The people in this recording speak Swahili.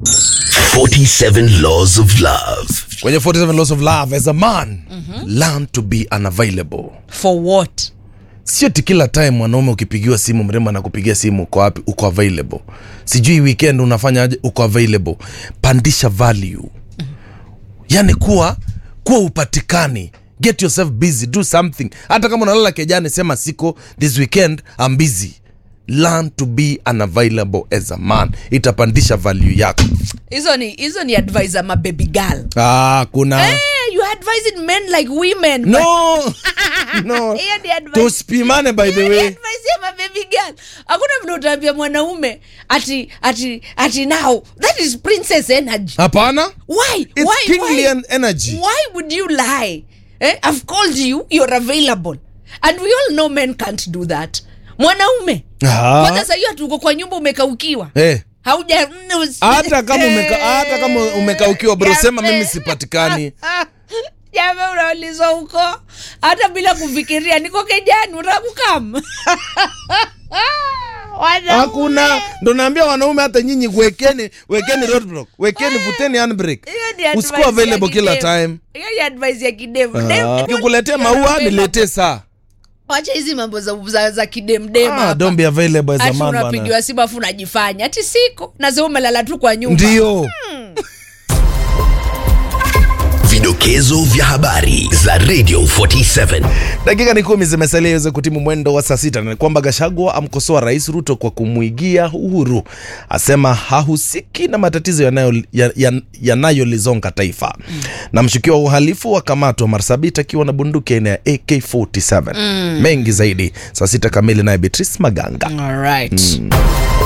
47 Laws of Love. kwenye 47 laws of love as a man learn to be unavailable for what sio ti kila time mwanaume ukipigiwa simu mrembo anakupigia simu uko wapi uko available sijui weekend unafanya aje uko available pandisha value yani kuwa kuwa upatikani get yourself busy do something hata kama unalala kejani sema siko this weekend I'm busy learn to be unavailable as a man itapandisha value yako hizo ni hizo ni advice ama baby girl ah, kuna Eh, you are advising men like women but- no no Hiyo ni advice. tusipimane by the Hiyo ni way advice ya mababy girl hakuna vile utaambia mwanaume ati ati ati now that is princess energy hapana why it's why kingly why? en- energy why would you lie eh? i've called you you're available and we all know men can't do that mwanaume Ah. kwanza sahiyo tuko kwa nyumba umekaukiwa Eh. hauja hata kama umeka, hata kama umekaukiwa bro sema Jambe. mimi sipatikani jame unaulizwa huko hata bila kufikiria niko kejani utakukam hakuna ndo naambia wanaume hata nyinyi wekeni wekeni roadblock wekeni vuteni handbrake usikuwa available kila time hiyo ni advice ya kidevu Ah. Dem- ukikuletea maua niletee saa wacha hizi mambo za, za, za kidemdem ah, hapa. don't be available as a ati man bana unapigiwa simu afu unajifanya ati siko nasema umelala tu kwa nyumba ndio Vidokezo vya habari za Radio 47. dakika ni kumi zimesalia iweze kutimu mwendo wa saa sita na ni kwamba gashagwa amkosoa rais ruto kwa kumwigia uhuru asema hahusiki na matatizo yanayolizonga ya, ya, yanayolizonga taifa na mshukiwa wa uhalifu wa kamatwa marsabit akiwa na bunduki aina ya ak47 mengi zaidi saa sita kamili naye beatrice maganga All right.